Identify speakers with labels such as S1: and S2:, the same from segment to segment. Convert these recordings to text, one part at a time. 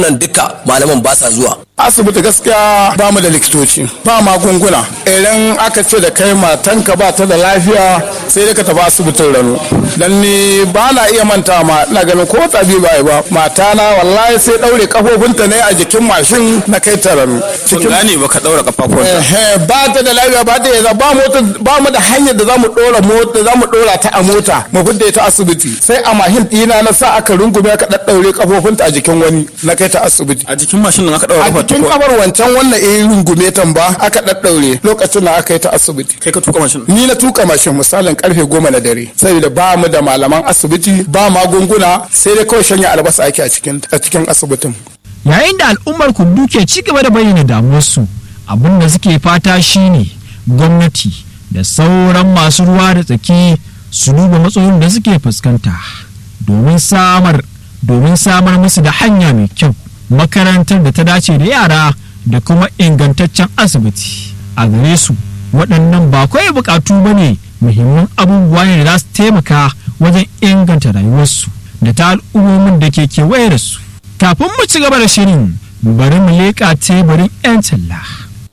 S1: nan duka malaman ba sa zuwa
S2: asibiti gaskiya ba mu da likitoci ba magunguna idan aka ce da kai matanka ba ta da lafiya sai dai ka tafi asibitin rano dan ni ba na iya manta ma ina ganin ko tabi ba ba mata na wallahi sai daure kafofinta ne a jikin mashin na kai ta rano
S3: Kun gane ba ka daura kafafuwan
S2: Eh, ba ta da lafiya ba ta da ba mota ba mu da hanyar da zamu dora mota zamu dora ta a mota mu fidda ta asibiti sai a mahin dina na sa aka rungume aka daddaure kafofinta a jikin wani na kai ta asibiti
S3: a jikin mashin nan aka daura
S2: a
S3: kafar ta
S2: jikin
S3: ko
S2: kabar wancan wannan eh rungume tan ba aka daddaure lokacin da aka yi ta asibiti
S3: kai ka tuka mashin
S2: ni na tuka mashin misalin karfe goma na dare saboda ba mu da malaman asibiti ba magunguna sai dai kawai shanya albasa ake a cikin a cikin asibitin
S4: yayin da al'ummar kundu ke ci gaba da bayyana damuwarsu abin da suke fata shine gwamnati da sauran masu ruwa da tsaki su duba matsalolin da suke fuskanta domin samar domin samar musu da hanya mai kyau makarantar da ta dace da yara da kuma ingantaccen asibiti a gare su waɗannan ba kawai buƙatu ba ne muhimman abubuwa ne da za su taimaka wajen inganta rayuwarsu da ta al'ummomin da ke kewaye da su kafin mu ci gaba da shirin bari mu leƙa teburin 'yan talla.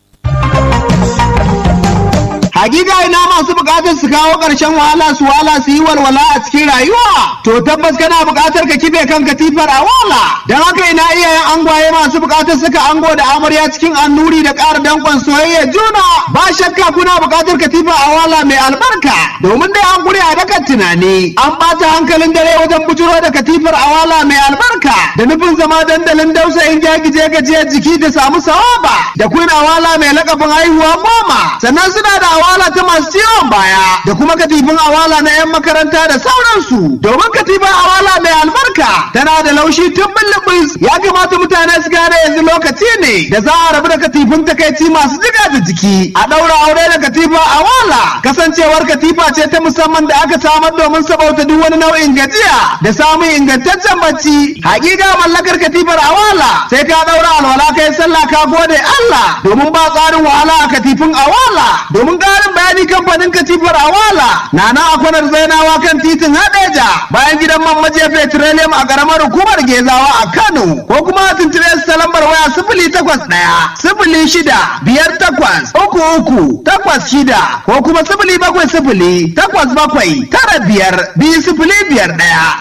S5: Hakika ina masu bukatar su kawo ƙarshen wahala su wala su yi walwala a cikin rayuwa. To tabbas kana bukatar ka kife kan katifar a wala. Don haka ina iyayen angwaye masu bukatar suka ango da amarya cikin annuri da ƙara danƙon soyayya juna. Ba shakka kuna bukatar katifa a wala mai albarka. Domin dai an gure a dakan tunani. An ɓata hankalin dare wajen bujuro da katifar a wala mai albarka. Da nufin zama dandalin dausayin gyagije gajiyar jiki da samu sawaba. Da queen awala mai lakabin haihuwa goma. Sannan suna da awala ta masu ciwon baya da kuma katifin awala na 'yan makaranta da sauransu domin katifin awala mai albarka tana da laushi tun bulbus ya kamata mutane su gane yanzu lokaci ne da za a rabu da katifin takaici masu jiga da jiki a ɗaura aure da katifa awala kasancewar katifa ce ta musamman da aka samar domin sabauta duk wani nau'in gajiya da samun ingantaccen bacci hakika mallakar katifar awala sai ka ɗaura alwala kai sallah ka gode Allah domin ba tsarin wahala a katifin awala domin ƙarin bayani kamfanin katifar awala na na akwanar zainawa kan titin hadeja bayan gidan man maje petroleum a ƙaramar hukumar gezawa a kano ko kuma a tuntube su ta lambar waya sifili takwas ɗaya sifili shida biyar takwas uku uku takwas shida ko kuma sifili bakwai sifili takwas bakwai tara biyar biyu sifili biyar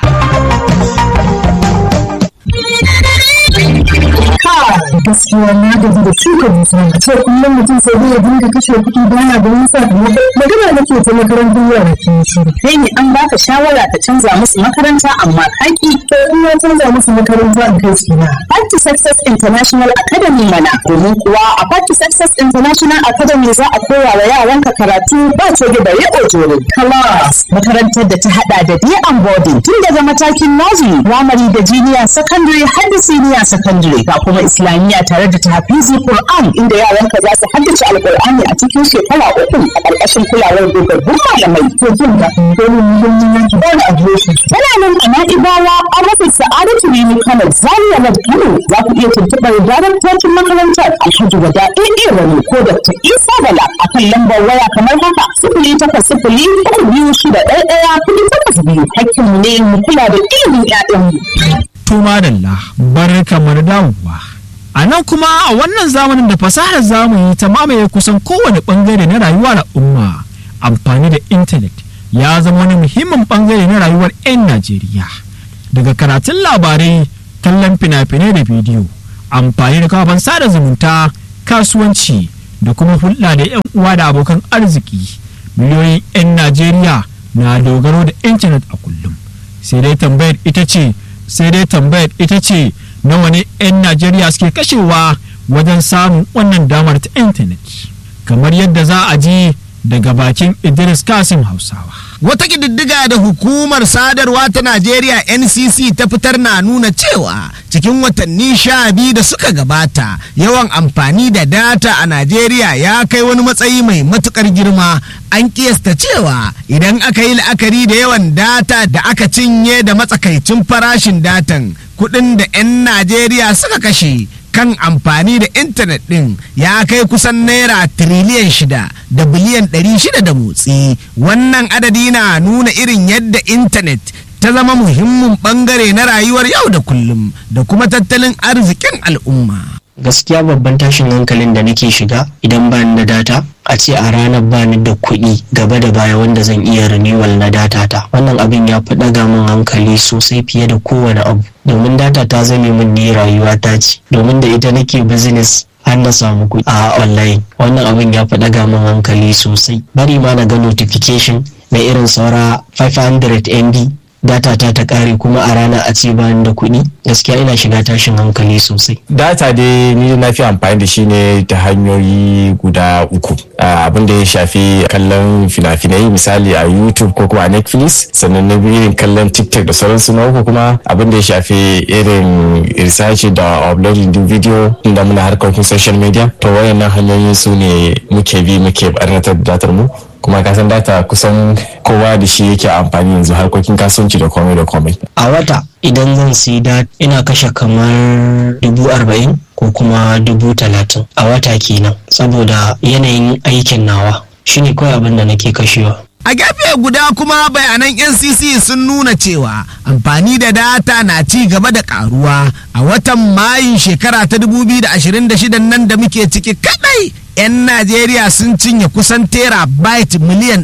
S5: ɗaya.
S6: gaskiya na gaji da shuka dusa ce kullum mutum sai dai ya dinga kashe kuɗi bana da wani sakamako magana nake ta makarantar yara ke shi
S7: kai ne an baka shawara ka canza musu makaranta amma kaki
S6: to in ya canza musu makaranta in kai su na
S7: Party Success International Academy mana domin kuwa a Party Success International Academy za a koya wa yaranka karatu ba coge da riƙo jore class makarantar da ta hada da day and boarding tun daga matakin nursery primary da junior secondary har da senior secondary ga kuma islamiyya tare da tahfizi Qur'an inda yaranka za su haddace alqur'ani a cikin shekara uku a ƙarƙashin kulawar dogaggun malamai
S6: to jin da dole ne don yin yanki ba a shi
S7: tana nan a na'ibawa a rufin sa'adatu rini kano zaria road kano za ku iya tuntuɓar daraktocin makarantar alhaji wada ɗaiɗe wani ko dr isa bala a kan lambar waya kamar haka sifili takwas sifili uku biyu shida ɗaya ɗaya kuɗi takwas biyu hakkinmu ne mu kula da ilimin ƴaƴanmu.
S4: Tuma Dalla bar kamar dawowa. A nan kuma a wannan zamanin da fasahar zamani ta mamaye kusan kowane bangare na rayuwar al'umma amfani da intanet ya zama wani muhimmin bangare na rayuwar 'yan Najeriya. Daga karatun labarai, kallon fina-finai da bidiyo, amfani da kafafen sada zumunta, kasuwanci da kuma hulɗa da 'yan uwa da abokan arziki. Miliyoyin 'yan Najeriya na dogaro da intanet a kullum. Sai dai tambayar ita ce, sai dai tambayar ita ce nawa ne 'yan Najeriya suke kashewa wajen samun wannan damar ta intanet. Kamar yadda za a ji daga bakin Idris Kasim Hausawa.
S8: Wata ƙididdiga da hukumar sadarwa ta Najeriya NCC ta fitar na nuna cewa cikin watanni sha biyu da suka gabata yawan amfani da data a Najeriya ya kai wani matsayi mai matukar girma an kiyasta cewa idan aka yi la'akari da yawan data da aka cinye da matsakaicin farashin datan kuɗin da 'yan Najeriya suka kashe kan amfani da intanet ɗin ya kai kusan naira tiriliyan shida da biliyan ɗari shida da motsi wannan adadi na nuna irin yadda intanet ta zama muhimmin bangare na rayuwar yau da kullum da kuma tattalin arzikin al'umma.
S9: gaskiya babban tashin hankalin da nake shiga idan ba ni da data a ce a ranar ba ni da kuɗi gaba da baya wanda zan iya renewal na data ta wannan abin ya fi ɗaga min hankali sosai fiye da kowane abu domin data ta zame min ne rayuwa ta ce domin da ita nake business har na samu kuɗi a online wannan abin ya fi ɗaga min hankali sosai bari ma na ga notification na irin saura 500 MB data ta ta kare kuma a rana a ce bani da kuɗi gaskiya ina shiga tashin hankali sosai
S10: data dai ni na fi amfani da shi ne ta hanyoyi guda uku abin da ya shafi kallon fina-finai misali a youtube ko kuma a netflix sannan na biyu irin kallon tiktok da sauransu na uku kuma abin da ya shafi irin research da uploading din video inda muna harkokin social media to wayannan hanyoyi su ne muke bi muke barnatar da datar mu kuma kasan data kusan kowa da shi yake amfani yanzu harkokin kasuwanci da komai da komai
S9: a wata idan zan sai da ina kashe kamar dubu arba'in ko kuma dubu talatin a wata kenan saboda yanayin aikin nawa shine kawai abin da nake kashewa
S8: A gefe guda kuma bayanan NCC sun nuna cewa amfani da data na ci gaba da karuwa a watan Mayun shekara ta 2026 nan da muke ciki kadai 'yan Najeriya sun cinye kusan terabyte miliyan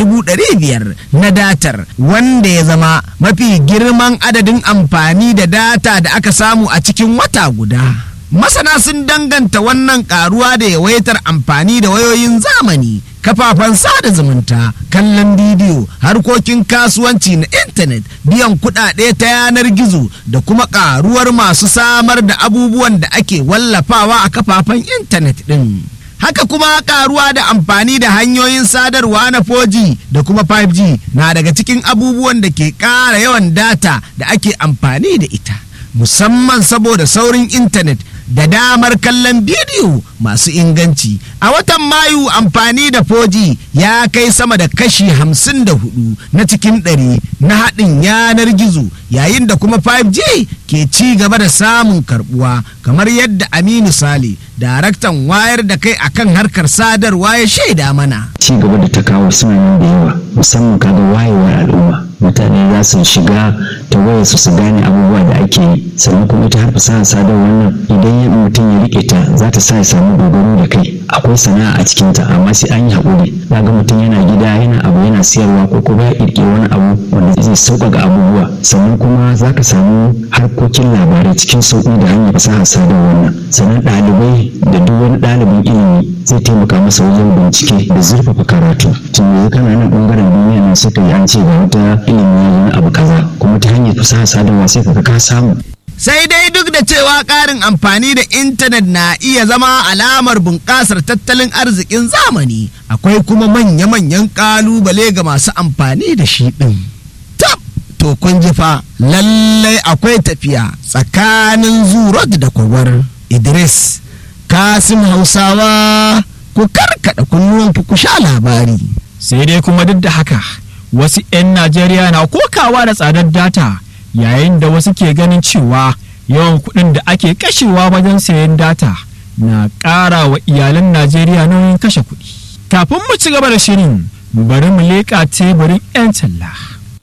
S8: 1.500 na datar wanda ya zama mafi girman adadin amfani da data da aka samu a cikin wata guda. Masana sun danganta wannan karuwa da yawaitar amfani da wayoyin zamani, kafafen sada zumunta, kallon bidiyo, harkokin kasuwanci na intanet, biyan kuɗaɗe ta yanar gizo da kuma karuwar masu samar da abubuwan da ake wallafawa a kafafen intanet ɗin. haka kuma karuwa da amfani da hanyoyin sadarwa na 4G da kuma 5G na daga cikin abubuwan da ke ƙara yawan data da ake amfani da ita musamman saboda saurin intanet da damar kallon bidiyo masu inganci a watan mayu amfani da 4G ya kai sama da kashi 54 na cikin ɗari na haɗin yanar gizo yayin da kuma 5G ke ci gaba da samun karbuwa kamar yadda Aminu Sale daraktan wayar da kai akan harkar sadarwa ya shaida mana
S11: ci gaba da ta kawo suna nan da yawa musamman kaga wayewar al'umma mutane za su shiga ta wayar su su gane abubuwa da ake yi sannan kuma ita har fasaha sadarwar nan idan mutum ya rike ta za ta sa ya samu dogaro da kai akwai sana'a a cikin ta amma sai an yi haƙuri ga mutum yana gida yana abu yana siyarwa ko kuma ya ƙirƙiri wani abu wanda zai sauƙaƙa abubuwa sannan kuma za ka samu harkokin labarai cikin sauƙi da hanyar fasaha sadarwar nan sannan ɗalibai da duk wani ɗalibin ilimi zai taimaka masa wajen bincike da zurfafa karatu tun yanzu kana nan ɓangaren duniya nan suka yi an ce ga wata ilimi na abu kaza kuma ta hanyar fasaha sadarwa sai ka ka samu
S8: sai dai duk da cewa ƙarin amfani da intanet na iya zama alamar bunƙasar tattalin arzikin zamani akwai kuma manya-manyan ƙalubale ga masu amfani da shi ɗin. tab to kun ji fa lallai akwai tafiya tsakanin zurot da kwagwar idris kasim hausawa ku karkaɗa kunnuwanku ku sha labari
S4: sai dai kuma duk da haka wasu 'yan najeriya na kokawa da tsadar data yayin da wasu ke ganin cewa yawan kuɗin da ake kashewa wajen sayan data na ƙara wa iyalan najeriya nauyin kashe kuɗi kafin mu ci gaba da shirin bari mu leƙa teburin 'yan talla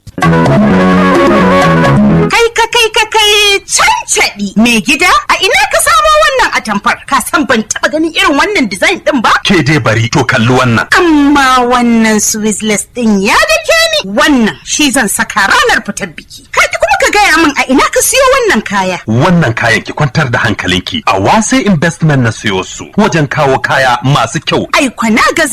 S12: Kai ka kai ka kai cancaɗi mai gida a ina ka samo wannan atamfar ka san ban taɓa ganin irin wannan design ɗin ba?
S13: Ke dai bari to kalli wannan.
S12: Amma wannan Swiss ɗin ya dake ni wannan shi zan saka ranar fitar biki. Kai kuma ka gaya min a ina ka siyo wannan kaya.
S13: Wannan kayan ki kwantar da hankalinki a wase investment na siyo su wajen kawo kaya masu kyau.
S12: Ai kwana ga